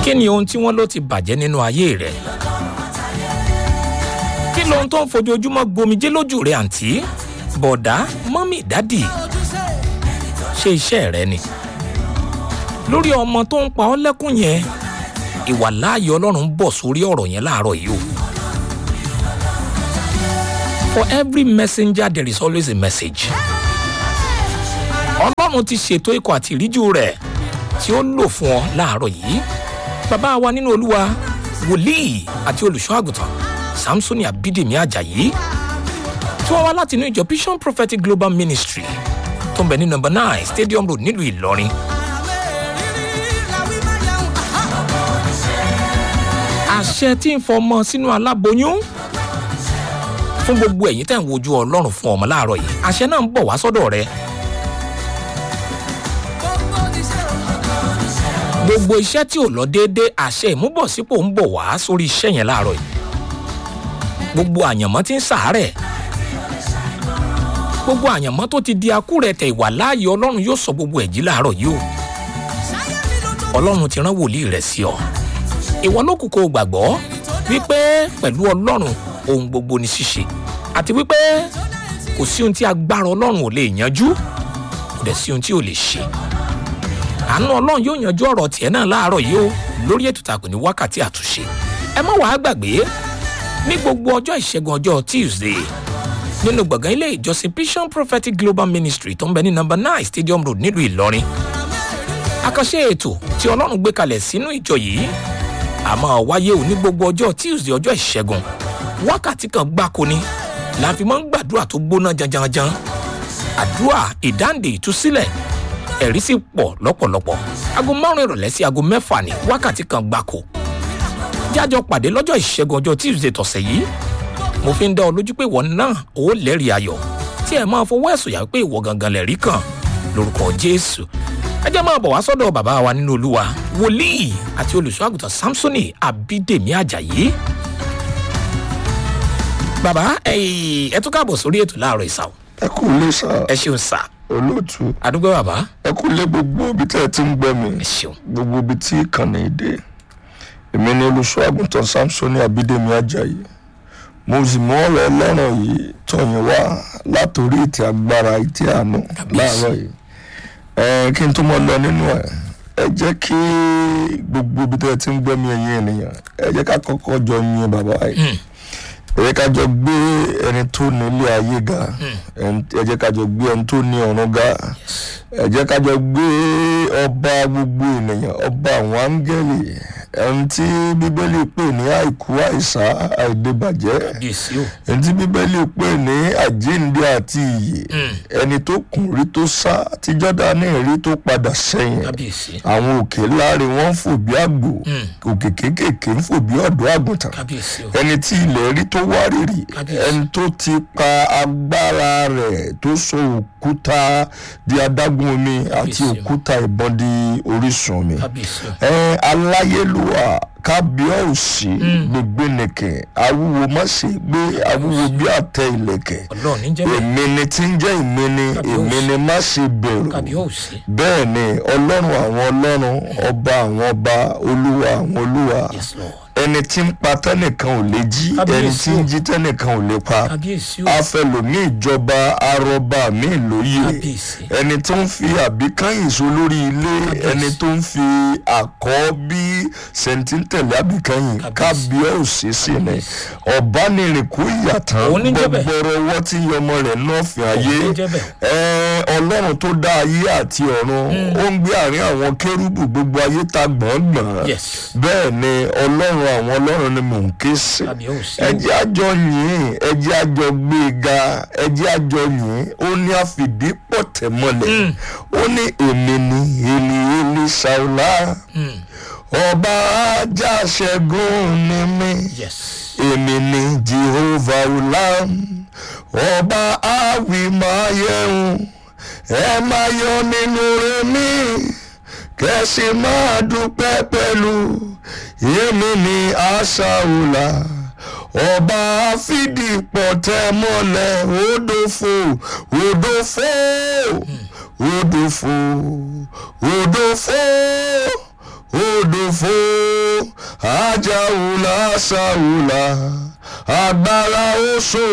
kí ni ohun tí wọ́n ló ti bàjẹ́ nínú ayé rẹ̀ kí lohun tó ń fojoojúmọ́ gbomijé lójú rẹ̀ àǹtí bọ̀dá mọ́mì dádì ṣe iṣẹ́ rẹ ni lórí ọmọ tó ń pa ọ́ lẹ́kùn yẹn ìwà láàyè ọlọ́run ń bọ̀ sórí ọ̀rọ̀ yẹn láàárọ̀ yìí o. for every messenger there is always a message. ọlọ́run ti ṣètò ikọ̀ àti ìríjú rẹ̀ tí ó lò fún ọ láàárọ̀ yìí. bàbá wa nínú olúwa wòlíì àti olùṣọ́ àgùntàn samsoni abidemi ajayi tí wọ́n wá láti inú ìjọ vision prophetic global ministry tó ń bẹ ní number nine stadium road nílùú ìlọrin. àṣẹ tí ń fọmọ sínú aláboyún fún gbogbo ẹ̀yin tẹ̀ ń wojú ọlọ́run fún ọmọ láàárọ̀ yìí àṣẹ náà ń bọ̀ wá sọ́dọ̀ rẹ. gbogbo iṣẹ́ tí ò lọ déédéé àṣẹ ìmúbọ̀sípò ń bọ̀ wá sórí iṣẹ́ yẹn láàárọ̀ yìí. gbogbo àyànmọ́ tí ń sàárẹ̀ gbogbo àyànmọ́ tó ti di akúrẹ̀tẹ̀ ìwà láàyè ọlọ́run yóò sọ gbogbo ẹ̀jí láàárọ̀ yìí o ọlọ́run ti rán wòlíì rẹ̀ sí ọ ìwọ ló kù kó o gbàgbọ́ wípé pẹ̀lú ọlọ́run ohun gbogbo ni ṣíṣe àti wípé kò sí ohun tí agbára ọlọ́run ò lè yanjú kò dẹ̀ sí ohun tí ò lè ṣe àánú ọlọ́run yóò yanjú ọ̀rọ̀ tiẹ̀ náà láàárọ̀ yìí o lórí ètò ìtàkùn ní wákàtí àtúnṣe ẹ má wàá gbàgbé ní gbogbo ọjọ́ ìṣẹ́gun ọjọ́ tuesday nínú gbọ̀ngàn ilé ìjọsìn vision prophetic global ministry tó ń bẹ ní number nine stadium road nílùú ìlọrin àkànṣe ètò tí ọlọ́run gbé kalẹ̀ sínú ìjọ yìí àmọ́ wáyé ò ní gbogbo ọjọ́ tuesday ọjọ́ ìṣẹ́gun wákàtí kan gbáko ni la fi máa ń gbàdúrà tó gbóná janjanjan àdúrà ìdáǹdè ìtúsílẹ̀ ẹ̀rí sì pọ̀ lọ́pọ̀lọpọ̀ aago márùn ìrọ̀lẹ́ sí aago mẹ́fà ní wákàtí kan gbáko jájọ pàdé lọ́jọ́ ìṣẹ́gun ọjọ́ tuesday tọ̀sẹ̀ yìí mo fi ń dá ọ lójú pé ìwọ náà ó lẹ́rìí ayọ̀ tí ẹ máa fọwọ́ ẹ̀sùn yà pé ìwọ gangan lẹ̀rí kan lórúkọ jésù ẹ jẹ́ máa bọ̀ wá sọ́dọ̀ bàbá wa nínú olúwa wòlíì àti olùṣọ́ àgùntàn samsoni abídèmí ajayi. bàbá ẹ tún káàbọ̀ sórí ètò láàárọ̀ ìsàwọ̀ ẹ kú lé sá ẹ ṣeun sà olóòtú àdúgbò bàbá ẹ kú lé gbogbo ibi tẹ́ ẹ ti ń gbọ́ mi ẹ ṣeun gbogbo ibi tí ìkànnì ìdè èmi ni olùṣọ́ àgùntàn samsoni abídèmí ajayi mo sì mú ọ̀rọ̀ ọlọ́run yìí tọ̀yìn wá látòrí ìtì agbára ìtì àánú láàárọ̀ yìí ẹ kí n tó mọ lọ nínú ẹ ẹ jẹ́ kí gbogbo ibi tẹ́ ẹ ti ń gbọ́ mi ẹ̀yin ènìyàn ẹ jẹ́ ká kọ́kọ́ jọ yin bàbá yìí ẹ jẹ́ ká jọ gbé ẹni tó ní ilé ayé ga ẹ jẹ́ ká jọ gbé ẹni tó ní ọ̀run ga ẹ jẹ́ ká jọ gbé ọba gbogbo ènìyàn ọba àwọn áńgẹ́lì ẹni tí bíbélì pè ní àìkú àìsà àìdébàjẹ́ kábíyèsí o ẹni tí bíbélì pè ní àjíǹde àti ìyè ẹni tó kùn rí tó sá tí jọ́dánì rí tó padà sẹ́yìn kábíyèsí àwọn òkè láre wọn ń fò bí àgbò òkè kéékèèké ń fò bí ọ̀dọ́ àgùntàn kábíyèsí o ẹni tí ilẹ̀ rí tó wárìrì Kábíyèsí. ẹni tó ti pa agbára rẹ̀ tó sọ òkúta di adágún omi àti Kábíyèsí o. òkúta ìbọn di orísun omi kábíyèsí o ẹ aláyélúwà kábíọ́ọ̀sì gbogbo nìkẹ́ awúwo má ṣe gbé awúwo bí àtẹ ìlẹ̀kẹ̀ ọlọ́run ní jẹ́ bẹ́ẹ̀ èmi ni tí ń jẹ́ èmi ni èmi ni má ṣe bẹ̀rù kábíyèsí bẹ́ẹ̀ ni ọlọ́run àwọn ọlọ́run ọba àwọn ọba olúwa àwọn olúwa yes lord ẹni tí ń pa tẹ́nìkan ò lè jí ẹni Kábíyèsí tí ń o. jí tẹ́nìkan ò lè pa kábíyèsí o afẹlòmí ìjọba arọba mi lóye Kábíyèsí. ẹni tó ń fi àbíkáyìn so lórí ilé ẹni tó ń fi àkọ́bí sẹ̀ńtítẹ̀lẹ̀ àbíkáyìn Kábíyèsí. kábíyèsí sí ni ọ̀bánirin kú ìyàtàn Òun ní jẹ́ bẹ́ẹ̀. gbọgbọrọ ọwọ́ tí yọmọ rẹ̀ náà fi ayé Òun ní jẹ́ bẹ́ẹ̀. ẹ, ọlọ́run tó dá ayé àti ọ̀run ó ń gbé àárín àwọn kérúbù gbogbo ayé ta gbọ̀ngbọ̀n Yes. bẹ́ẹ̀ ni ọlọ́run àwọn ọlọ́run ni mò ń ké sí kábíyèsí o ẹjẹ́ àjọ yìí ẹjẹ́ àjọ gbé e ga ẹjẹ́ àjọ yìí ó ní àfìdí pọ̀tẹ́ mọ́lẹ̀ ó ní èmi ni èlì èlì ṣàwùlá ọba ajá ṣẹ́gun ni mí yes èmi ni jehovah ulam ọba awi máa yẹun ẹ máa yọ nínú rẹ mí kẹsì máa dúpẹ́ pẹ̀lú èmi ni aṣáùlà ọba àfìdípọ̀ tẹ mọ́lẹ̀ odòfo odòfo odòfo odòfo odòfo ajáwùlà sáwùlà agbára oṣù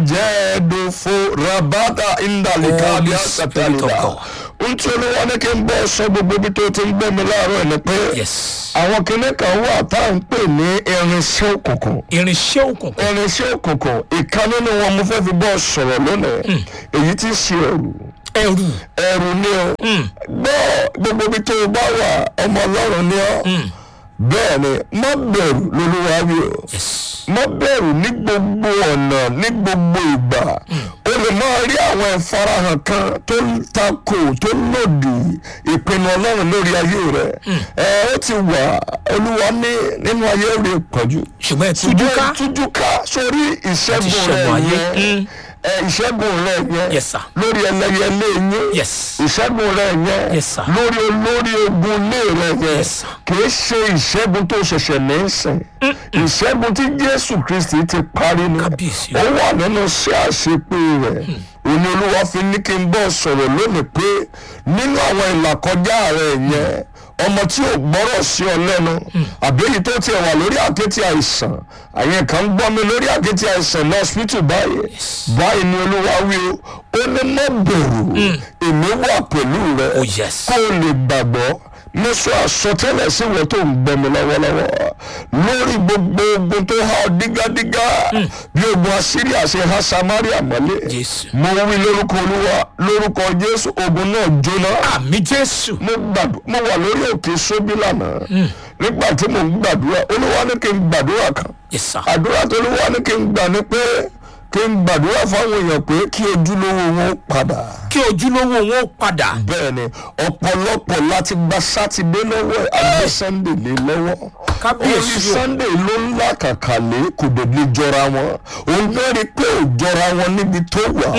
àjẹ́dòfo rabata indalika Holy bí Spirit of àṣàtàlùdà God. n tí olúwa ní kí n bọ́ sọ gbogbo ibi tó ti ń gbẹ́ mi láàárọ̀ ẹ̀ ni pé yes àwọn kinní kan wà tá à ń pè ní irinṣẹ́ òkùnkùn irinṣẹ́ òkùnkùn irinṣẹ́ òkùnkùn ìkan nínú wọn mo fẹ́ fi bọ́ sọ̀rọ̀ lónìí èyí tí ṣe ẹ̀rù ẹrù ẹ̀rù ni o gbọ́ gbogbo ibi tó o bá wà ọmọ ọlọ́run ni ọ́ bẹ́ẹ̀ ni má bẹ̀rù lolúwa wí o yes má bẹ̀rù ní gbogbo ọ̀nà ní gbogbo ìgbà o lè máa rí àwọn ìfarahàn kan tó ń takò tó lòdì ìpinnu ọlọ́run lórí ayé rẹ ẹ ó ti wà olúwa ní nínú ayé rẹ pọ̀jù ṣùgbọ́n ẹ tújú ká tújúká sórí ìṣẹ́gun ṣẹ́gun rẹ ayé. yẹn ẹ ìṣẹ́gun rẹ yẹn Yes, sir. lórí ẹlẹ́yẹlé yín yes ìṣẹ́gun rẹ yẹn Yes, sir. lórí olórí ogun ilé rẹ yẹn Yes, sir. kìí ṣe ìṣẹ́gun tó ṣẹ̀ṣẹ̀ ní í sìn ìṣẹ́gun tí jésù kristi ti parí ni Kábíyèsí o. ó wà nínú sí àṣepé rẹ̀ òní olúwa fi ní kí n bọ́ sọ̀rọ̀ lónìí pé nínú àwọn ìlàkọjá rẹ̀ yẹn ọmọ tí ò gbọ́rọ̀ sí ọ lẹ́nu àbí èyí tó tiẹ̀ wà lórí àkétì àìsàn àyẹn kan ń gbọ́ mi lórí àkétì àìsàn ní hospital báyìí báyìí ni olúwa wí o ó ní mọ́ bẹ̀rù èmi wà pẹ̀lú rẹ Oh, yes. kó o lè gbàgbọ́ mo sọ àsọtẹ́lẹ̀ sí ìwọ tó ń gbọ́ mi lọ́wọ́lọ́wọ́ lórí gbogbo ogun tó há ọ dígádígá bí ogun assyria ṣe há samaria mọ́lé Jésù. mo wí lórúkọ olúwa lórúkọ jésù ogun náà jóná àmì jésù mo gbàdú mo wà lórí òkè sóbí lánàá nígbà tí mo ń gbàdúrà olúwa ní kí n gbàdúrà kan yes sir àdúrà tó olúwa ní kí n gbà ní pé kí n gbàdúrà fáwọn èèyàn pé kí ojúlówó wọn padà kí ojúlówó wọn ó padà bẹ́ẹ̀ ni ọ̀pọ̀lọpọ̀ láti gba sátidé lọ́wọ́ ẹ̀ àgbẹ̀ sunday lé lọ́wọ́ Kábíyèsí orí o. sunday ló ń làkàkà lé kò dèbí jọra wọn òun náà rí i pé ò jọra wọn níbi tó wà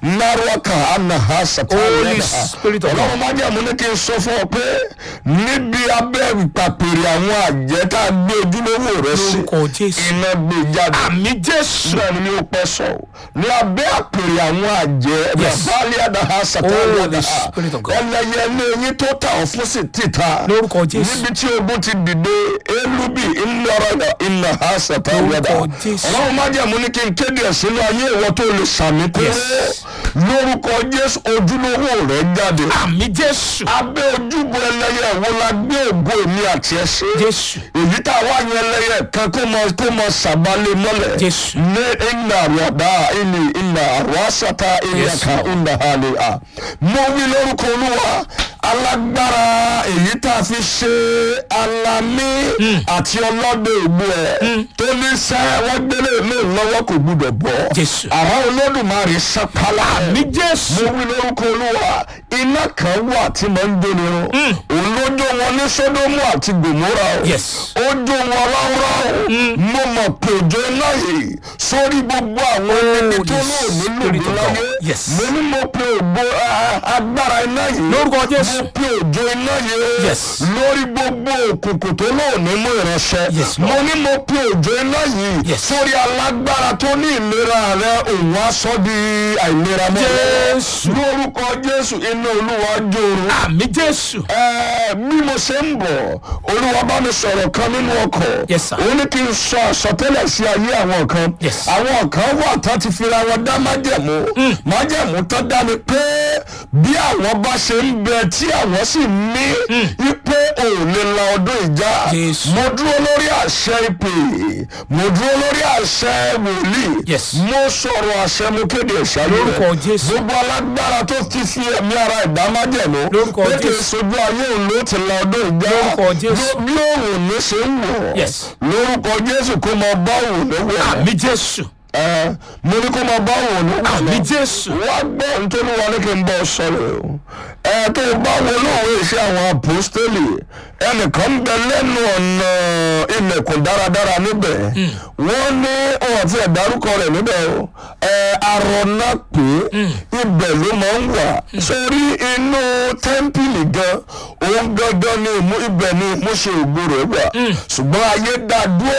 náírà anaha Holy sàtàlẹ́ Spirit of God. ọlọ́run máa jẹ́ àmú ní kí n sọ fún ọ pé níbi abẹ́ ìpàpèrè àwọn àjẹ́ tá a gbé ojúlówó rẹ sí lórúkọ jésù iná gbé jáde àmì jésù bẹ́ẹ̀ ni mi ò pẹ́ sọ o ní abẹ́ àpèrè àwọn àjẹ́ Yes. bàbáàlì àdáhà Holy sàtàlẹ́ Spirit of God. ẹlẹ́yẹ ní eyín tó tà ọ́ fún sí títà Lórúkọ Jésù. níbi tí ogun ti dìde elubi ńlọrọdà iná ha sàtàlẹ́ Lórúkọ Jésù. ọlọ́run má jẹ́ mú ní kí n kéde ẹ̀ sínú ayé ìwọ tó lè sàmì pé Yes. lórúkọ jésù ojúlówó rẹ̀ jáde àmì jésù abẹ́ ojúbọ ẹlẹ́yẹ wo la gbé ògo èmi àti ẹ sí jésù èyí tá a wá yan ẹlẹ́yẹ kan kó mọ kó mọ sàbálẹ̀ mọ́lẹ̀ Jésù. ní iná àrùwàdá ilé iná àrùwàsátá ìyàká iná àlè à. mo wí lórúkọ olúwa alágbára èyí tá a fi ṣe alamí àti ọlọ́dẹ ìlú ẹ̀ tó ní sẹ́ wọ́n gbélé mi lọ́wọ́ kò gbúdọ̀ bọ́ Jésù. àwọn olódùmarè sápálá àmì jésù mo wí lórúkọ olúwa iná kan wà tí mo ń jóni run òun ló jó wọn ní sódómù àti gòmórà o Yes. ó jó wọn ráúráú mo mọ̀ pé òjò iná yìí sórí gbogbo àwọn ẹni tó the lóòní Spirit lòdì of láyé God. Yes. mo ní mo pe ògbó ah, agbára iná yìí Lórúkọ Jésù. mo pe òjò iná yìí Yes. lórí gbogbo òkùnkùn tó lóòní mú ìránṣẹ́ Yes, Lord. mo ní mo pe òjò iná yìí Yes. sórí alágbára tó ní ìlera rẹ òun á sọ di àìlera mọ́ Jésù. lórúkọ jésù iná olúwa jòrò àmì jésù ẹ bí mo ṣe ń bọ̀ olúwa bá mi sọ̀rọ̀ kan nínú ọkọ̀ Yes, sir. ó ní kí n sọ àsọtẹ́lẹ̀ sí ayé àwọn kan Yes. àwọn kan wà tán ti fira wọn dá májẹ̀mú májẹ̀mú tán dá mi pé bí àwọn bá ṣe ń bẹ tí àwọn sì ní wípé ò lè la ọdún ìjà Jésù. mo dúró lórí àṣẹ ìpè mo dúró lórí àṣẹ wòlíì Yes. mo sọ̀rọ̀ àṣẹ mo kéde ìṣáájú Lórúkọ rẹ̀ Jésù. gbogbo alágbára tó ti fi ẹ̀mí ara ìdá májẹ̀mú Lórúkọ pé kì í Jésù. sojú ayé òun ló ti la ọdún ìjà Lórúkọ Jésù. Ló- bí òun ní ṣe ń wọ̀ Yes. lórúkọ jésù kó máa bá òun ní wọ̀ àmì jésù ẹ mo ní kó máa bá òun ní wọ̀ àmì lọ. jésù wá gbọ́ nítorí wọn ní kí n bọ́ sọ̀rọ̀ o ẹ tó o bá wo lóòwe iṣẹ́ àwọn apostoli ẹnìkan ń bẹ lẹ́nu ọ̀nà ilẹ̀kùn dáradára níbẹ̀ wọ́n ní ọ̀hún àti ẹ̀dárúkọ rẹ̀ níbẹ̀ o ẹ arọ̀nà pé ibẹ̀ ló máa ń wà sórí inú tẹ́ḿpìlì gan òun gangan ni ìmú ibẹ̀ ni ìmúṣe ògo rẹ̀ wà ṣùgbọ́n ayé dá dúró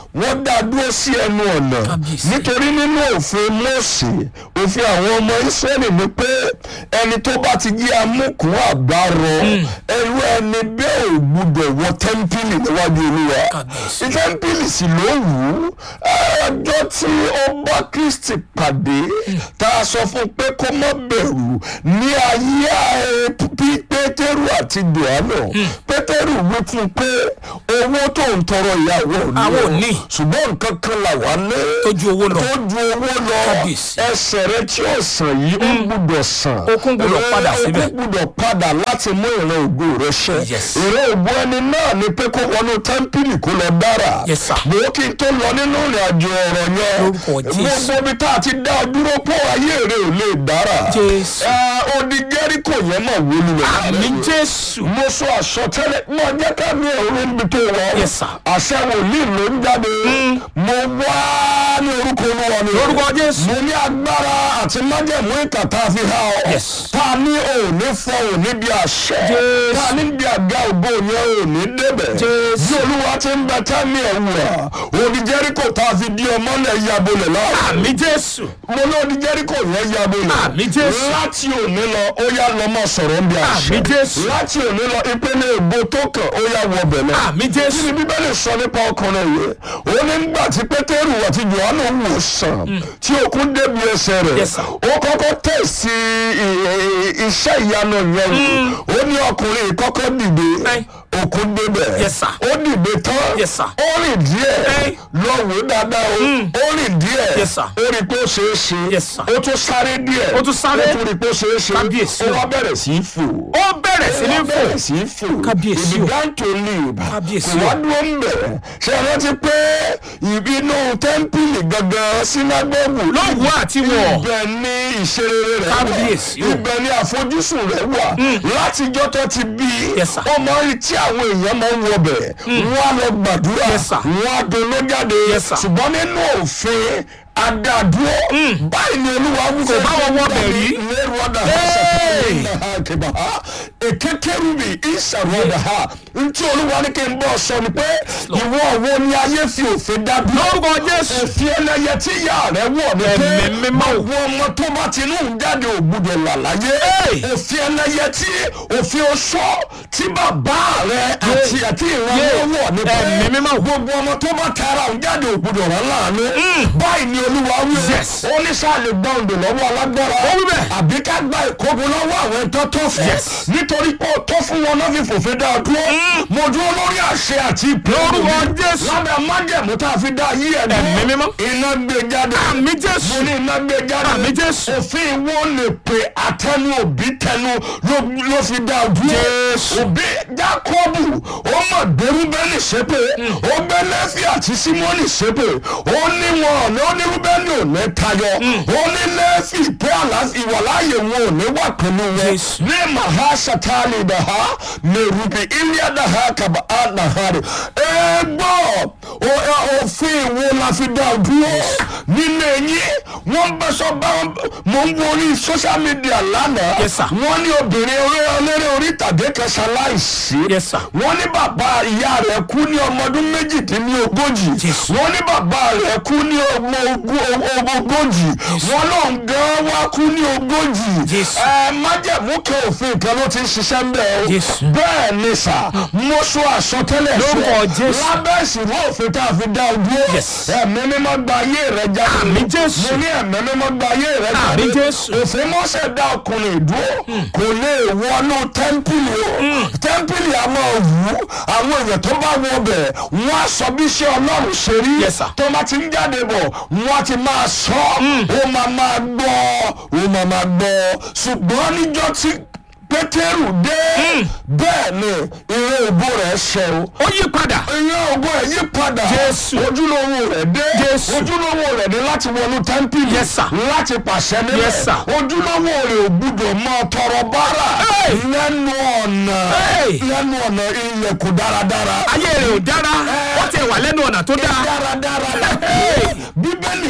wọ́n dá dúró sí ẹnu ọ̀nà Kábíyèsí. nítorí nínú òfin Mósè òfin àwọn ọmọ Ísírẹ́lì ni pé ẹni tó bá ti jí amúkùn àgbárọ ẹrú ẹni bẹ́ẹ̀ ò gbúdọ̀ wọ tẹ́ḿpìlì níwájú Olúwa Kábíyèsí. tẹ́ḿpìlì sì ló wù ú ọjọ́ tí ó bá Kristi pàdé tá a sọ fún un pé kó má bẹ̀rù ní ayé ẹ, P- Pétérù àti Jòhánù Pétérù wí fún un pé owó tó ń tọrọ ìyàwó Àwọn ò ní. ṣùgbọ́n nǹkan kan là wà ní tó ju owó lọ tó ju owó lọ Kábíyèsí. ẹsẹ̀ rẹ tí ó sàn yìí ó gbúdọ̀ sàn Okun gbúdọ̀ Ẹ, padà síbẹ̀. okun gbúdọ̀ padà láti mú ìran ògo rẹ ṣẹ Yes. ìran ògo ẹni náà ni pé kó wọnú tẹ́ḿpìlì kó lọ dára Yes, sir. bó kí n tó lọ nínú ìrìn àjò ọ̀rọ̀ yẹn Lórúkọ Jésù. gbogbo ibi tá a ti dá ọ dúró pọ̀ ayé rẹ ò lè dára Jésù. Ẹ, odi Jẹ́ríkò yẹn náà wó lulẹ̀ àmì jésù mo sọ àsọtẹ́lẹ̀ mo jẹ́ ká mi ẹ̀rọ níbi tó wọ Yes, sir. àṣẹ wòlíì ló ń jáde mo wá ní orúkọ olúwa mi Lórúkọ Jésù. mo ní agbára àti májẹ̀mú ìkà tá a fi há ọ Yes. tá a ní òní fọ òní bí àṣẹ Jésù. tá a ní bí àga ògbó yẹn òní débẹ̀ Jésù. bí olúwa ti ń bẹ tá mi ẹ̀ wà òní Jẹ́ríkò tá a fi di ọmọ lẹ̀ yabolẹ̀ láàrin àmì jésù mo ní òní Jẹ́ríkò yẹn yabolẹ̀ Àmín Jésù. láti òní lọ ó yá lọ mọ sọ̀rọ̀ ń bí àṣẹ Àmín Jésù. láti òní lọ ìpele ègbò tó kàn ó yá wọ bẹ̀lẹ̀ àmì kí jésù ni bíbélì sọ nípa ọkùnrin yìí ó ní nígbà tí pétérù àti johannu wò sàn tí òkun débi ẹsẹ̀ rẹ̀ Yes, sir. ó kọ́kọ́ tẹ̀sí i- i- iṣẹ́ ìyanu yẹn wò ó ní ọkùnrin yìí kọ́kọ́ dìde Ẹ́. òkun débẹ̀ Yes, sir. ó dìde tán Yes, sir. ó rìn díẹ̀ Ẹ́. lọ wò dáadáa o ó rìn díẹ̀ Yes, sir. ó rí pé ó ṣeé ṣe Yes, sir. ó tún sáré díẹ̀ Ó tún sáré. ó tún rí pé ó ṣeé ṣe Kábíyèsí ó o. wá bẹ̀rẹ̀ sí í fò ó bẹ̀rẹ̀ sí ní fò bẹ̀rẹ̀ sí í fò Kábíyèsí he o. began to live Kábíyèsí kò o. wá dúró ń bẹ̀ ṣe é rántí pé ìbínú tẹ́ḿpìlì gangan sínágọ́gù lọ́wọ́ àti wọ̀ ibẹ̀ ni ìṣerere rẹ̀ wà Kábíyèsí o. ibẹ̀ ni àfojúsùn rẹ̀ wà látijọ́ tó ti bí Yes, sir. ó máa ń rí tí àwọn èèyàn máa ń wọbẹ̀ wọ́n á lọ gbàdúrà Yes, sir. wọ́n á dolo jáde Yes, sir. ṣùgbọ́n nínú òfin adadúró báyìí ni olúwa wúwo bá wọn wọbẹ̀ rí. lẹ́rù ọ̀dà Hey! keba ha ekekerubi isaruada ha ntí olúwa ní kí n bọ́ sọ ni pé ìwọ wo ni ayé fi òfin dá dúró lórúkọ jésù òfin ẹlẹ́yẹ tí ìyá rẹ wọ̀ ni pé Ẹ̀mí mímọ́. àwọn ọmọ tó bá ti inú jáde ògbúdọ̀ là láyé Hey! òfin ẹlẹ́yẹ tí òfin oṣó tí bàbá rẹ àti àti ìran Yeah. wọn wọ̀ ni pé Ẹ̀mí mímọ́. gbogbo ọmọ tó bá tara òun jáde ògbúdọ̀ rán láàánú báyìí ni olúwa wí o Yes. ó ní sáà lè gbọ́ òǹdè lọ́wọ́ alágbára Ó wí bẹ́ẹ̀. àbí ká gba ìkógun lọ́wọ́ àwọn ẹ̀tọ́ tó fún Yes. nítorí pé ó tó fún wọn náà fi fòfin dá a dúró mo dúró lórí àṣẹ àti ìpè Lórúkọ mi. Jésù. lábẹ́ májẹ̀mú tá a fi dá yí ẹ̀ dúró Ẹ̀mí mímọ́. iná gbé jáde àmì jésù mo ní iná gbé jáde Àmín Jésù. òfin wo lè pè àtẹnu òbí tẹnu ló ló fi dá a dúró Jésù. òbí jákọ́bù ó mọ̀ gbẹrú bẹ́ẹ̀lì ṣépè ó gbẹ lẹ́fì àti símọ́nì ṣépè ó ní wọn ọ̀nà ó ní rúbẹ́nì ò ní tayọ ó ní lẹ́fì pé àlàáfíà ìwàláyè wọn ò ní wà pẹ̀lú wọn Jésù. ní màhá sátálì dàhá mẹrùbí ilíà dàhá kàbà á dàhá rẹ ẹ gbọ́ o- ẹ- òfin wo la fi dá a dúró nílé yín wọ́n bẹ́ sọ bá mo ń wo orí social media lánàá Yes, sir. wọ́n ní obìnrin orí eléré orí tàgé kan ṣaláìsí Yes, sir. wọ́n ní bàbá ìyá rẹ̀ kú ní ọmọ ọdún méjìdínlógójì Jésù. wọ́n ní bàbá rẹ̀ kú ní ọmọ ogún- ọmọ ogójì wọ́n náà gan wá kú ní ogójì Jésù. ẹ májẹ̀mú kan òfin kan ló ti ń ṣiṣẹ́ ń bẹ̀ o Jésù. bẹ́ẹ̀ ni sà mo sọ àsọtẹ́lẹ̀ Lórúkọ Jésù. lábẹ́ ìsìnkú òfin tá a fi dá o dúró Yes. ẹ̀mí mímọ́ gba ayé rẹ̀ jáde Àmín Jésù. mo ní ẹ̀mí mímọ́ gba ayé rẹ̀ jáde Àmín Jésù. òfin mọ́sẹ̀ dá ọkùnrin dúró kò lè wọnú tẹ́ḿpìlì o tẹ́ḿpìlì a máa wù ú àwọn èèyàn tó bá wọ bẹ̀ wọ́n á sọ bí iṣẹ́ ọlọ́run ṣe rí Yes, sir. tó bá ti ń jáde bọ̀ wọ́n á ti máa sọ ó máa máa gbọ́ ó máa máa gbọ́ ṣùgbọ́n níjọ́ tí pétérù dé bẹ́ẹ̀ ni ìrẹ́ òbó rẹ̀ ṣẹ o ó yí padà ìyẹn ògo ẹ̀ yí padà Jésù. ojúlówó rẹ̀ dé Jésù. ojúlówó rẹ̀ dé láti wọnú tẹ́ḿpìlì Yes, sir. láti pàṣẹ nílẹ̀ Yes, sir. ojúlówó rẹ̀ ò gbúdọ̀ máa tọrọ bárà Hey! lẹ́nu ọ̀nà Hey! lẹ́nu ọ̀nà ilẹ̀kùn dáradára ayé rẹ̀ ò dára ó ti wà lẹ́nu ọ̀nà tó dáa dáradára Hey! bíbélì pé lọ́kàn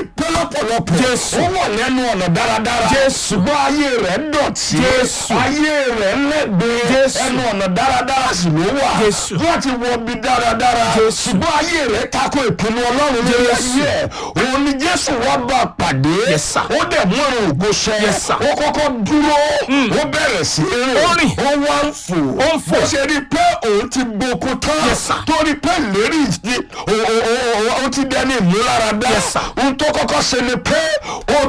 lọ́pọ̀lọpọ̀ Jésù. ó wà lẹ́nu ọ̀nà dáradára Jésù. ṣùgbọ́n ayé rẹ̀ dọ̀tí Jésù. ayé rẹ̀ lẹ́gbẹ̀ẹ́ Jésù. ẹnu ọ̀nà dáradára sì ló wà Jésù. láti wọ bí dáradára Jésù. ṣùgbọ́n ayé rẹ̀ tako ìpinnu ọlọ́run lórí Jésù. ayé ẹ̀ òun ni Jésù wá bá a pàdé Yes, sir. ó dẹ̀ mú ẹ̀rọ ògo ṣẹ Yes, sir. ó kọ́kọ́ dúró ó bẹ̀rẹ̀ sí í Ó rìn. ó wá ń fò Ó ń fò. ó ṣe rí i pé òun ti gboko tán Yes, sir. torí pé lérí ti o- o- o- o- ó ti dẹni ìmúláradá Yes, sir. ohun tó kọ́kọ́ ṣe ni pé ó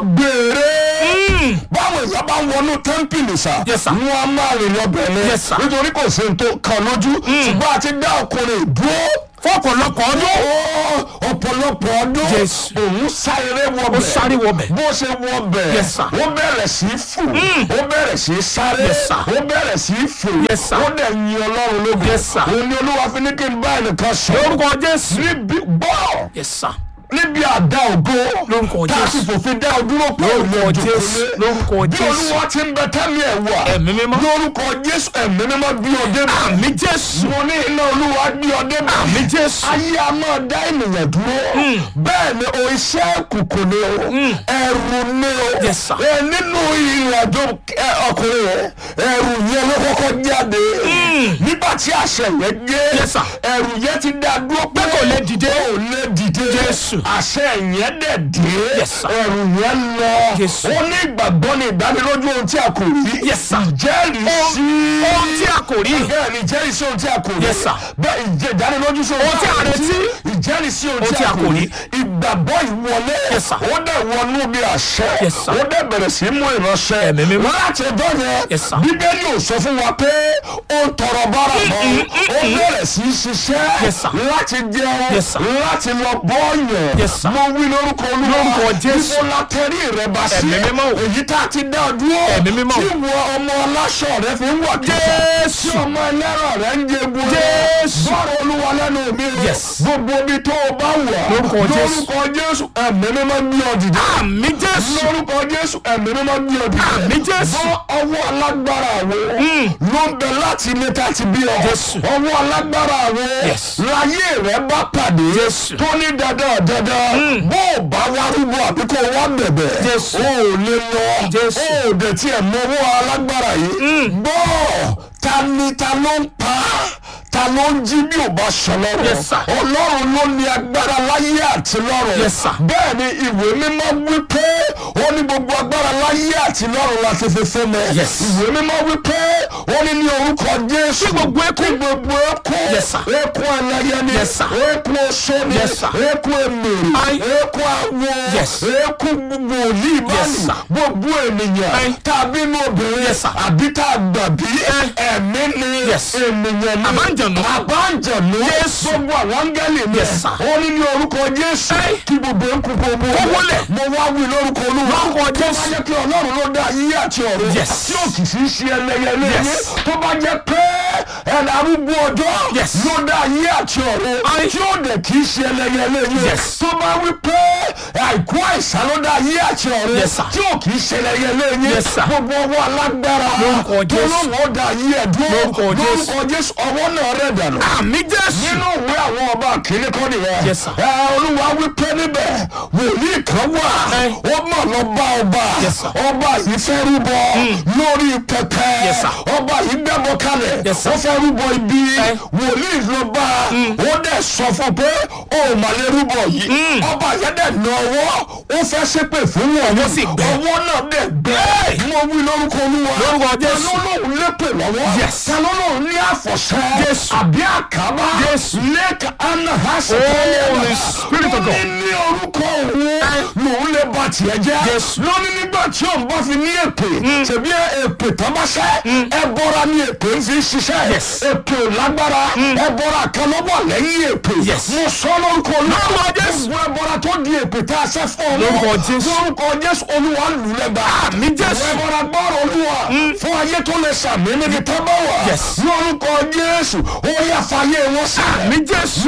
gbére báwo ìyá bá wọnú tẹ́ḿpìlì sá Yes, sir. wọn á máa rìn lọ́bẹ̀ ni Yes, sir. nítorí kò sí ohun tó kan lójú ṣùgbọ́n àti dá ọkùnrin dúró fọ́pọ̀lọpọ̀ ọdún ó ọ̀pọ̀lọpọ̀ ọdún Jésù. òun sáré wọbẹ̀ ó sáré wọbẹ̀ bó ṣe wọbẹ̀ Yes, sir. ó bẹ̀rẹ̀ sí í fò ó bẹ̀rẹ̀ sí í sáré Yes, sir. ó bẹ̀rẹ̀ sí í fò Yes, sir. ó dẹ̀ yin ọlọ́run lógo Yes, sir. òun ni olúwa fi ní kí n bá ẹnìkan sọ lórúkọ Jésù níbi gbọ́ yes sir níbi àdá ògo Lórúkọ tá a sì Jésù. fòfin dá o dúró pé Lórúkọ òun Jésù. òjòkó Lórúkọ bí Jésù. olúwa ti ń bẹ tẹ́mi ẹ̀ wà Ẹ̀mí mímọ́. lórúkọ jésù ẹ̀mí mímọ́ bí ọdẹ bá àmì Jésù mo ní iná olúwa bí ọdẹ bá àmì Jésù ayé a máa dá ènìyàn dúró bẹ́ẹ̀ ni o iṣẹ́ kùkù ni o ẹ̀rù ni o Yes, sir. ẹ nínú ìrìnàjò ẹ, ọkùnrin rẹ ẹ̀rù yẹn ló kọ́kọ́ jáde nígbà tí àṣẹ yẹn dé Yes, sir. ẹ̀rù yẹn ti dá dúró pé kò lè dìde. kò lè dìde Jésù. àṣẹ yẹn dẹ̀ dé Yes, sir. ẹ̀rù yẹn lọ Jésù. ó ní ìgbàgbọ́ ní ìdánilójú ohun tí a kò rí Yes, sir. ìjẹ́rìí sí ohun tí a kò rí bẹ́ẹ̀ ni ìjẹ́rìí sí ohun tí a kò rí Yes, sir. bẹ́ẹ̀ ìjẹ́ ìdánilójú sí Ohun tí a retí. ìjẹ́rìí sí ohun tí a kò rí ìgbàgbọ́ ìwọlé Yes, sir. ó dẹ̀ wọnú bí àṣẹ Yes, sir. ó dẹ̀ bẹ̀rẹ̀ sí mú ìránṣẹ́ Ẹ̀mí mímọ́. láti ẹjọ́ yẹn Yes, sir. bíbélì ò sọ fún wa pé ó ń tọrọ bára mọ́ ó bẹ̀rẹ̀ sí í ṣiṣẹ́ Yes, sir. láti jẹun Yes, sir. láti lọ bọ́ọ̀yàn Yes, sir. mo wí lórúkọ olúwa Lórúkọ Jésù. níbo la tẹrí rẹ bá sí Ẹ̀mí mímọ́ o. èyí tá a ti dá ọ dúró Ẹ̀mí mímọ́ o. tí wọ ọmọ aláṣọ rẹ fi ń wà kíkà Jésù. tí ọmọ ẹlẹ́rọ rẹ ń jẹ gbogbo Jésù. bọ́ọ̀rọ̀ olúwa lẹ́nu mi o. Yes. gbogbo ibi tó o bá wà Lórúkọ Jésù. lórúkọ jésù ẹ̀mí mímọ́ gbé ọ dìde àmì Jésù lórúkọ jésù ẹ̀mí mímọ́ gbé ọ dìde Àmì Jésù. bọ́ ọwọ́ alágbára wo ló ń bẹ láti ilé tá a ti bí ọ Jésù. ọwọ́ alágbára wo Yes. láyé rẹ bá pàdé Jésù. tó ní dandan dandan bó o bá wá rúbọ àbí kó o wá bẹ̀bẹ̀ Jésù. o ò lè lọ Jésù. o ò dẹ̀ tiẹ̀ mọ ọwọ́ alágbára yìí gbọ́ ta ni ta ló ń pa ta ló ń jí bí ò bá ṣọlọ́run Yes, sir. ọlọ́run ló ní agbára láyé àti lọ́run Yes, sir. bẹ́ẹ̀ ni ìwé mímọ́ wí pé ó ní gbogbo agbára láyé àti lọ́run la fi fi fún mi Yes. ìwé mímọ́ wí pé ó ní ní orúkọ jésù Kí gbogbo eku. kí gbogbo eku Yes, sir. eku ẹlẹ́yẹ ni Yes, sir. eku oṣó ni Yes, sir. eku emèrè Aye. eku awo Yes. eku wòlíì Yes, báyìí sir. gbogbo ènìyàn Aye. tàbí inú obìnrin Yes, sir. àbí tá a gbàbí ẹ̀mí ni Yes. ènìyàn ni Àbájọ̀nú. àbájọ̀nú Jésù. gbogbo àwọn áńgẹ́lì mi Yes, sir. ó ní ní orúkọ jésù kí gbogbo eku gbogbo Kó wólẹ̀. mo wá wí lórúkọ olúwa Lórúkọ tó bá Jésù. jẹ́ pé ọlọ́run ló dá ayé àti ọ̀run Yes. tí ò kì í sí ṣe ẹlẹ́yẹlé Yes. yín tó bá jẹ́ pé ẹ̀dá arúgbó ọjọ́ Yes. ló dá ayé àti ọ̀run Aye. tí ò dẹ̀ kì í ṣe ẹlẹ́yẹlé yín Yes. tó bá wí pé àìkú àìsàn ló dá ayé àti ọ̀run Yes, sir. tí ò kì í ṣe ẹlẹ́yẹlé yín Yes, sir. gbogbo ọwọ́ alágbára Lórúkọ tó Jésù. lóun ó dá ayé ẹ̀ dúró Lórúkọ Jésù. lórúkọ jésù ọwọ́ náà rẹ̀ dànù àmì Jésù nínú ìwé àwọn ọba kìíní kọ́ nìyẹn. Yes, sir. ẹ olúwa wípé níbẹ̀ wòlíì kan wà Ẹ. ó mọ̀ lọ bá ọba Yes, sir. ọba yìí fẹ́ rúbọ lórí pẹpẹ Yes, sir. ọba yìí gbẹ́bọ kalẹ̀ Yes, sir. ó fẹ́ rúbọ ibi Ẹ. wòlíì lọ bá ó dẹ̀ sọ fún pé ó mà lè rúbọ yìí ọba yẹn dẹ̀ nà ọwọ́ ó fẹ́ ṣépè fún wọn Ọwọ́ sì gbẹ. ọwọ́ náà dẹ̀ gbẹ mo wí lórúkọ olúwa Lórúkọ Jésù. ta ló lóun lépè lọ́wọ́ Yes. ta ló lóun ní àfọ̀ṣẹ́ Jésù. àbí àkàbà Jésù. lẹ́kà anahasa Holy Spirit of God. ó ní ní orúkọ òun lòun lè ba tiẹ̀ jẹ́ Jésù. lónìí nígbà tí òun bá fi ní èpè tẹ̀bí èpè tọ́mọ́sẹ́ ẹ bọ́ra ní èpè ń fi ṣiṣẹ́ Yes. èpè ò lágbára ẹ bọ́ra kan ló wà lẹ́yìn èpè Yes. mo sọ lórúkọ olúwa Lórúkọ Jésù. gbogbo ẹ bọ́ra tó di èpè tá a ṣẹ́ fún ọ Lórúkọ Jésù. lórúkọ Jésù olúwa lù lẹ́gbà Àmì Jésù. ẹ bọ́ra gbọ́rọ̀ olúwa fún ayé tó lè sàmì níbi tá a bá wà Yes. lórúkọ Jésù ó yà fàyè wọn sílẹ̀ àmì Jésù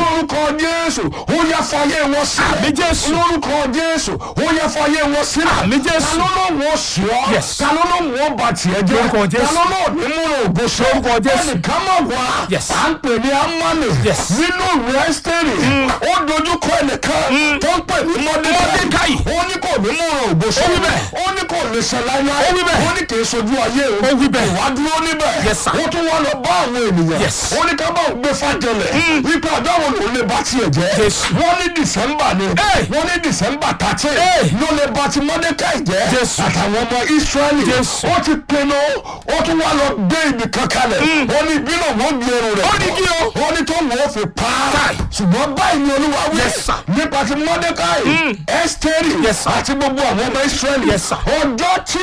lórúkọ jésù ó yẹ fàyè wọn sílẹ̀ Àmín Jésù. lórúkọ jésù ó yẹ fàyè wọn sílẹ̀ Àmín Jésù. ta ló ló wọ́n sí ọ Yes. ta ló ló wọ́n bà tiẹ̀ jẹ́ Lórúkọ Jésù. ta ló ló ní múlò ògo sọ Lórúkọ Jésù. ẹnìkan mọ̀ wá Yes. à ń pè ní amani Yes. nínú ìwé ẹ́sítẹ́rì ó dojúkọ ẹnìkan tó ń pè ní Mọ́dékáì. mọ́dékáì ó ní kò ní múlò ògo sọ Ó wí bẹ́ẹ̀. ó ní kò lè ṣe láíláí Ó wí bẹ́ẹ̀. ó ní kì í sojú ayé o Ó wí bẹ́ẹ̀. ìwà dúró níbẹ̀ Yes, sir. ó tún wá lọ bá àwọn ènìyàn Yes. ó ní ká bá òun gbé fàjẹlẹ̀ wípé ọjọ́ wo lòun lè bá tiẹ̀ jẹ́ Jésù. wọ́n ní dìsẹ́mbà ni Hey. wọ́n ní dìsẹ́mbà thirteen Hey. ló lè bá ti mọ́dékáì jẹ́ Jésù. àtàwọn ọmọ ísírẹ́lì Jésù. ó ti pinnu ó tún wá lọ gbé ibì kan kalẹ̀ ó ní ìbínú wọn gbé irun rẹ̀ Ó ní kí o. ó ní tó wọ́n fi pa á Káì. ṣùgbọ́n báyìí ni olúwa wí Yes, sir. nípa ti mọ́dékáì ẹ́sítẹ́rì Yes, sir. àti gbogbo àwọn ọmọ ísírẹ́lì Yes, sir. ọjọ́ tí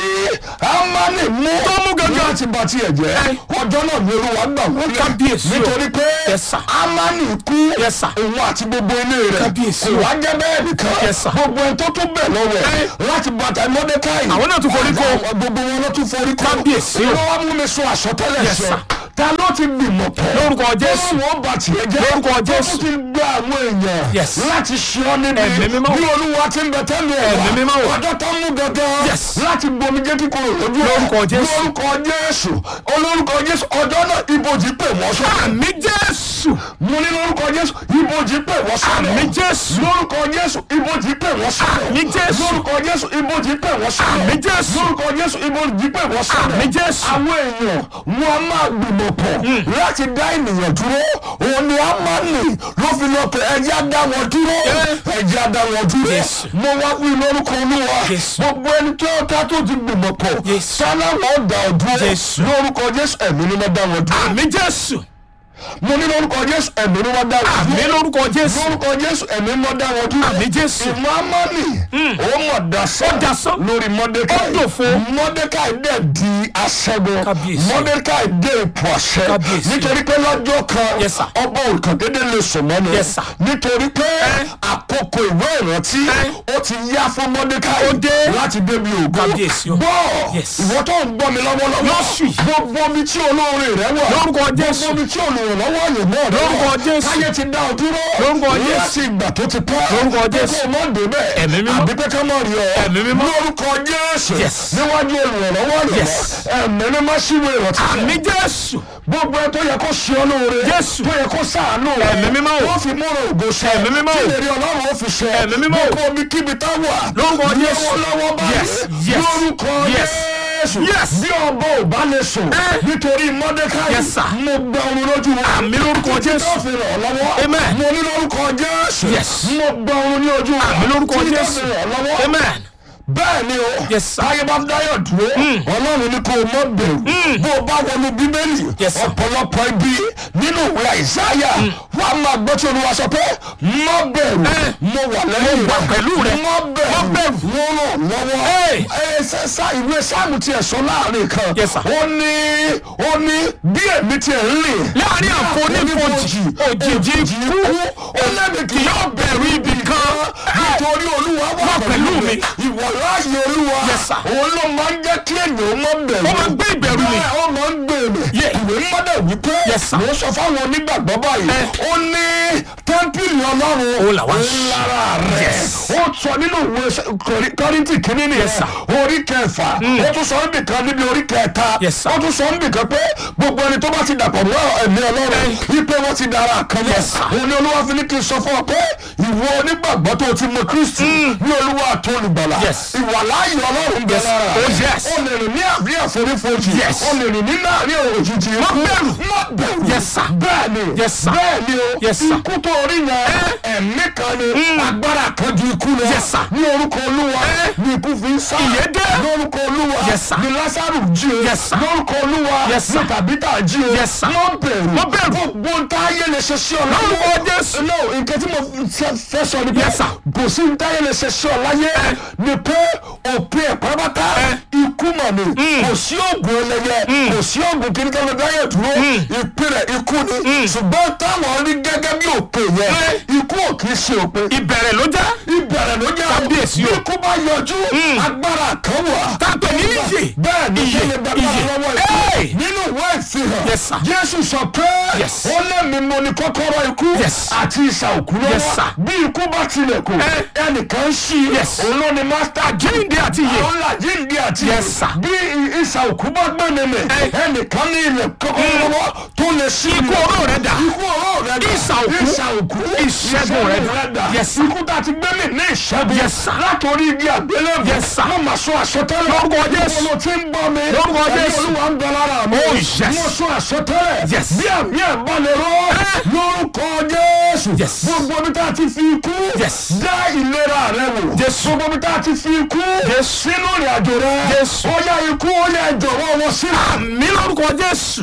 amani mú Tó mú gangan. láti bá tiẹ̀ jẹ́ ọjọ́ náà ni olúwa gbà wọlé Kábíyèsí o. nítorí pé Yes, sir. amani kú Yes, sir. òun àti gbogbo ilé rẹ̀ Kábíyèsí kò o. wá jẹ́ bẹ́ẹ̀ nìkan Yes, sir. gbogbo ẹni tó tún bẹ̀ lọ́wọ́ ẹ̀ láti bàtà mọ́dékáì Àwọn náà tún forí kó. Àwọn- gbogbo wọn ló tún forí kó Kábíyèsí o. ló wá mú mi sọ àsọtẹ́lẹ̀ Yes, sọ sir. ta ló ti gbìmọ̀ pọ̀ Lórúkọ Jésù. ó wọ́n bá tiẹ̀ jẹ́ Lórúkọ ó Jésù. tún ti gba àwọn èèyàn Yes. láti ṣe ọ́ níbi Ẹ̀mí mímọ́. bí olúwa ti ń bẹ tẹ́lẹ̀ ẹ̀ Ẹ̀mí mímọ́ wà. ọjọ́ tó ń mú gangan Yes. láti gbomi jẹ́ kíkorò lójú ẹ̀. Lórúkọ Jésù. lórúkọ jésù olórúkọ jésù ọjọ́ náà ibojì pè wọ́n sọ àmì jésù mo ní lórúkọ jésù ibojì pè wọ́n sọ àmì jésù lórúkọ jésù ibojì pè wọ́n sọ Àmín Jésù. lórúkọ jésù ibojì pè wọ́n sọ Àmín Jésù. lórúkọ jésù ibojì pè wọ́n sọ Àmín Jésù. àwọn èèyàn wọn a máa gbìmọ̀ pọ̀ láti dá ènìyàn dúró òun ni a máa nì ló fi lọ pé ẹjẹ́ á dá wọn dúró ẹjẹ́ á dá wọn dúró Jésù. mo wá wí lórúkọ olúwa Jésù. gbogbo ẹni tó ta tó ti gbìmọ̀ pọ̀ Jésù. sáláwọ̀ dá ọ dúró Jésù. lórúkọ jésù ẹ̀mí ni wọ́n dá wọn dúró àmì jésù mo ní lórúkọ jésù ẹ̀mí ni wọ́n dá wọn àmì dúró lórúkọ jésù lórúkọ jésù ẹ̀mí ni wọ́n dá wọn dúró àmì jésù ìmọ̀ amọ́nì ó mọ̀ dasán Ó dasán. lórí mọ́dékáì Ó dòfo. mọ́dékáì dẹ̀ di aṣẹ́gun Kábíyèsí. mọ́dékáì dé ipò àṣẹ Kábíyèsí. nítorí pé lọ́jọ́ kan Yes, sir. ọba òrukàn dédé lè sùn mọ́ni Yes, sir. nítorí pé àkókò ìwé ìrántí ó ti yá fún mọ́dékáì Ó dé. láti débi ògo Kábíyèsí o. gbọ́ Yes. ìwọ tó ń gbọ́ mi lọ́wọ́lọ́wọ́ Lọ́sù yìí. gbogbo omi tí olóore rẹ wọ̀ Lórúkọ Jésù. gbogbo omi tí olùrànlọ́wọ́ yìí mọ́ rẹ Lórúkọ wọ̀. Jésù. káyé ti dá ọ dúró Lórúkọ Jésù. láti ìgbà tó ti pẹ́ Lórúkọ pé Jésù. kó o mọ̀ débẹ̀ Ẹ̀mí mímọ́. àbí pé ká mọ̀ rí ọ Ẹ̀mí mímọ́. lórúkọ Jésù Yes. níwájú olùrànlọ́wọ́ rẹ Yes. ẹ̀mí mímọ́ síwèé ìrántí àmì jésù gbogbo ẹ tó yẹ kó ṣe ọ lóore Jésù. tó yẹ kó ṣàánú rẹ Ẹ̀mí mímọ́ o. ó fi múra ògo ṣẹ Ẹ̀mí mímọ́ o. kí lè rí ọlọ́run ó fi ṣẹ Ẹ̀mí mímọ́ o. gbogbo omi kíbi tá wà Lórúkọ Jésù. lọ́wọ́lọ́wọ́ Yes, báyìí yes, lórúkọ yes, Jésù yes. bí ọba ò bá lè sùn Eh. nítorí mọ́dékáì Yes, sir. mo gba ọrùn lójú wọn Àmì lórúkọ títí Jésù. tó fi ràn ọ́ lọ́wọ́ Amen. mo ní lórúkọ Jésù Yes. mo gba ọrùn ní ojú wọn Àmì lórúkọ títí tó Jésù. fi ràn ọ́ lọ́wọ́ amen bẹ́ẹ̀ ni o Yes, sir. ayé bá dáyọ̀ dúró ọlọ́run ní kó o mọ̀ bẹ̀rù bó o bá wọnú bíbélì Yes, sir. ọ̀pọ̀lọpọ̀ ibi nínú ìwé àìsáyà wà á máa gbọ́ tí olúwa sọ pé mọ̀ bẹ̀rù Eh. mo wà lẹ́yìn wà pẹ̀lú rẹ. mọ̀ bẹ̀rù Má bẹ̀rù. mo ràn lọ́wọ́ Hey. ẹ ṣe sá ìwé sáàmù tiẹ̀ sọ láàrin kan Yes, sir. ó ní ó ní bí èmi tiẹ̀ ń rìn láàrin àfonífojì òjijì ikú ó lẹ́mi kì yóò bẹ̀rù ibì kan nítorí olúwa wà pẹ̀lú mi ìwọ láàyè olúwa Yes, sir. òun ló máa ń jẹ́ kí ènìyàn mọ́ bẹ̀rù Ó máa ń gbé ìbẹ̀rù mi. Bẹ́ẹ̀, ó máa ń gbé mi Yeah. ìwé mọ́dẹ̀ wípé Yes, sir. mo sọ fáwọn onígbàgbọ́ báyìí Eh. ó ní tẹ́ḿpìlì ọlọ́run Òun làwa ń òun lára rẹ̀ Yes. ó sọ nínú ìwé Kọ́rí- kọ́ríntì kínní nìyẹn Yes, sir. orí kẹfà ó tún sọ níbì kan níbi orí kẹta Yes, sir. ó tún sọ níbì kan pé gbogbo ẹni tó bá ti dàpọ̀ mọ́ ẹ̀mí ọlọ́run wípé wọ́n ti dára kan mọ́ Yes, sir. òun ni olúwa fi ní kí n sọ fún ọ pé ìwọ onígbàgbọ́ tó ti mọ kristi ní olúwa àti olùgbàlà Yes. ìwà láàyè ọlọ́run bẹ Yes. lára Oh, yes. o lè rìn ní àbí àforífojì Yes. o lè rìn ní láàrin òjijì Má bẹ̀rù. má bẹ̀rù Yes, sir. bẹ́ẹ̀ ni Yes, sir. bẹ́ẹ̀ ni o Yes, sir. ikú tó rí yẹn ẹ̀mí kan ni agbára kan ju ikú lọ Yes, sir. ní orúkọ olúwa ní ikú fi ń sá Ìyè dé. lórúkọ olúwa Yes, sir. ní lásàrù jí o Yes, sir. lórúkọ olúwa Yes, ní sir. tàbítà jí o Yes, sir. má bẹ̀rù Má bẹ̀rù. gbogbo ń tá ayé lè ṣe sí ọ Lórúkọ Jésù. no nǹkan tí mo fẹ́- fẹ́ sọ ni pé Yes, sir. kò sí ń tá ayé lè ṣe sí ọ láyé ni pé òpin ẹ̀ pátápátá ikú mọ̀ ni kò sí oògùn ẹlẹ́yẹ kò sí oògùn kí ní ká ló dáyẹ̀ dúró ìpín rẹ̀ ikú ni ṣùgbọ́n táwọn rí gẹ́gẹ́ bí òpin yẹn ikú ò kì í ṣe òpin ìbẹ̀rẹ̀ ló jẹ́ ibẹ̀ ìbẹ̀rẹ̀ ló jẹ́ Kábíyèsí o. bí kú bá yọjú agbára kan wà. tá a pè ní ìyè bẹ́ẹ̀ ni Ìyè, kí ni bàbá ìyè. lọ́wọ́ Hey! ikú nínú ìwé ìfihàn Yes, sir. jésù sọ pé Yes. ó lé mi mo ní kọ́kọ́rọ́ ikú Yes. àti ìsà òkú Yes, lọ́wọ́ sir. bí ikú bá tilẹ̀ kù Eh. ẹnìkan ń ṣí Yes. òun ló ni mástá Àjíǹde àti ìyè. àwọn làjíǹde àti Yes, sir. bí i- ìsà òkú bá gbẹ̀mí mi Eh. ẹnìkan ní ilẹ̀ kọ́kọ́rọ́ lọ́wọ́ tó lè ṣí Ikú ilẹ̀. oró rẹ̀ dà. ikú oró rẹ̀ dà Ìsà òkú. ìsà òkú Ìṣẹ́gun rẹ̀ dà. Yes, sir. ikú tá a ti gbẹ́mí ní ìṣẹ́gun Yes, sir. látòrí igi àgbélébùú Yes, sir. wọ́n máa sọ àsọtẹ́lẹ̀ Lórúkọ Jésù. Ibo ló ti ń bọ́ mi Lórúkọ Ẹ̀mí Jésù. olúwa ń bẹ lára mi Oh, yes. mo sọ àsọtẹ́lẹ̀ Yes. bí àmì ẹ̀ bá lè rọ́ Eh. lórúkọ jésù Yes. gbogbo omi tá a ti fi ikú Yes. dá ìlera rẹ wò Jésù. gbogbo omi tá a ti fi ikú Jésù. sínú ìrìn àjò rẹ Jésù. ó yá ikú ó yá jọ̀wọ́ wọn sílẹ̀ mi lórúkọ jésù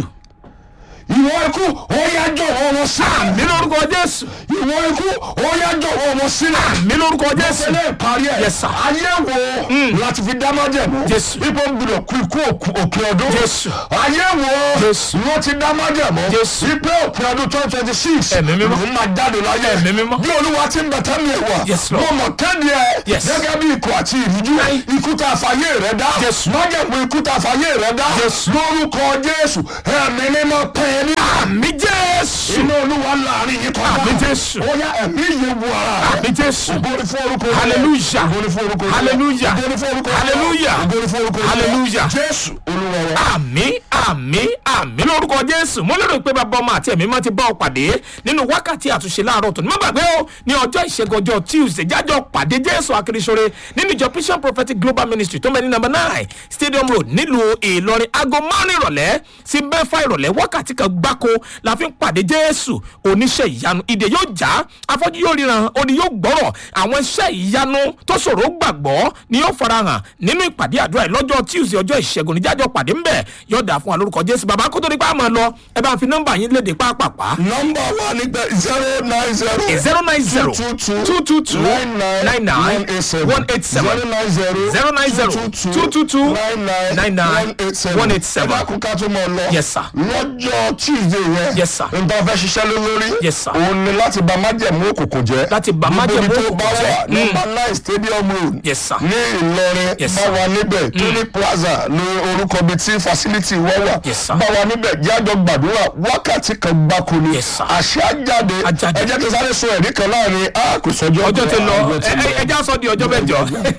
ìwọ ikú ó yá jọ̀wọ́ wọn sílẹ̀ mi lórúkọ jésù ìwọ ikú ó yá jọ̀wọ́ wọn sílẹ̀ mi lórúkọ jésù ìṣẹ̀lẹ̀ ìparí ẹ̀ Yes, sir. ayé wo láti fi dá májẹ̀mú Jésù. ipò ń gbọdọ̀ kú ikú òkú- òkè ọdún Jésù. ayé wo Jésù. wọ́n ti dá májẹ̀mú Jésù. ipò òkè ọdún twenty twenty six Ẹ̀mí mímọ́. ló máa jáde láyé Ẹ̀mí mímọ́. bí olúwa ti ń bẹ tẹ́mi ẹ̀ wá Yes, Lord. mo mọ̀ kéde ẹ̀ Yes. gẹ́gẹ́ bí ikọ̀ àti ìrújú Aye. ikú tá a fàyè rẹ̀ dá Jésù. májẹ̀mú ikú tá a fàyè rẹ̀ dá Jésù. lórúkọ Jésù ẹ̀mí mímọ́ pẹ́ ní mi jésù inú olúwa láàrin yìí kọjá Àmín, Jésù. ó yá ẹ̀mí yìí wọ ara rẹ̀ mi jésù Ògo ni fún orúkọ rẹ̀. Hallelujah. Ògo ni fún orúkọ rẹ̀. Hallelujah. Ògo ni fún orúkọ rẹ̀. Hallelujah. Ògo ni fún orúkọ rẹ̀. Hallelujah. Jésù olúwa wa. àmì àmì àmì lórúkọ jésù mo lérò pé bàbá ọmọ àti ẹ̀mí mọ́ ti bá ọ pàdé nínú wákàtí àtúnṣe láàárọ̀ tó ní má gbàgbé o ní ọjọ́ ìṣẹ́gun ọjọ́ tuesday jájọ́ pàdé jésù akérésọ́rẹ́ nínú ìjọ vision prophetic global ministry tó ń bẹ ní number nine stadium road nílùú ìlọrin aago márùn ìrọ̀lẹ́ sí mẹ́fà ìrọ̀lẹ́ wákàtí kan gbáko la fi ń pàdé jésù oníṣẹ́ ìyanu ìdè yóò já afọ́jú yóò ríran òní yóò gbọ́rọ̀ àwọn iṣẹ́ ìyanu tó ṣòro gbàgbọ́ ni yóò farahàn nínú ìpàdé àdúrà yìí lọ́jọ́ tuesday ọjọ́ ìṣẹ́gun níjájọ́ pàdé ń bẹ̀ yóò dà fún wa lórúkọ jésù bàbá kó tó ní pa àmọ́ lọ ẹ bá ń fi nọ́mbà yín léde pápápá nọ́mbà wa ní pé zero nine zero. zero nine zero two two two nine nine one eight seven zero nine zero. zero nine zero two two two nine nine one eight ẹ seven dákun ká tó mọ̀ lọ. Yes, sir. lọ́jọ́ tuesday yẹn. Yes, sir. nǹkan fẹ́ ṣiṣẹ́ lé lórí. Yes, sir. òun ni láti bà májẹ̀mú òkùnkùn jẹ́. Láti bà Gbogbo májẹ̀mú ibi tó òkùnkùn bá jẹ́. wà nọ́mbà nine stadium road. Yes, sir. ní ìlọrin Yes, bá sir. wa níbẹ̀ tóní plaza ní orúkọ bíi tí facility wọ́n wà. Yes, sir. bá wa níbẹ̀ jájọ gbàdúrà wákàtí kan gbáko ni. Yes, sir. àṣẹ àjáde Á jáde. ẹ jẹ́ kí n sáré sọ ẹ̀rí kan láàrin a kò sọjọ́ ọjọ́ ti lọ ọjọ́ ti ẹ- ẹ- ẹja sọ di ọjọ́ mẹ́jọ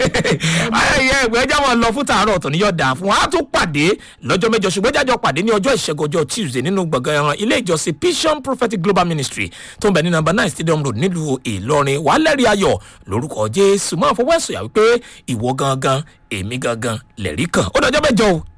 ayẹyẹ ẹgbẹ́ ẹja wọn lọ fún tààrọ̀ ọ̀tọ̀ ní yóò dáa fún wa á tún pàdé lọ́jọ́ mẹ́jọ ṣùgbọ́n ẹja jọ pàdé ní ọjọ́ ìṣẹ́gun ọjọ́ tuesday nínú gbọ̀ngàn ẹran ilé ìjọsìn vision prophetic global ministry tó ń bẹ ní number nine stadium road nílùú ìlọrin wàá lẹ́rìí ayọ̀ lórúkọ jésù máa fọwọ́ ẹ̀sùn yà wípé ìwọ gangan èmi gangan lẹ̀rí kan ó dọjọ́ mẹ́jọ o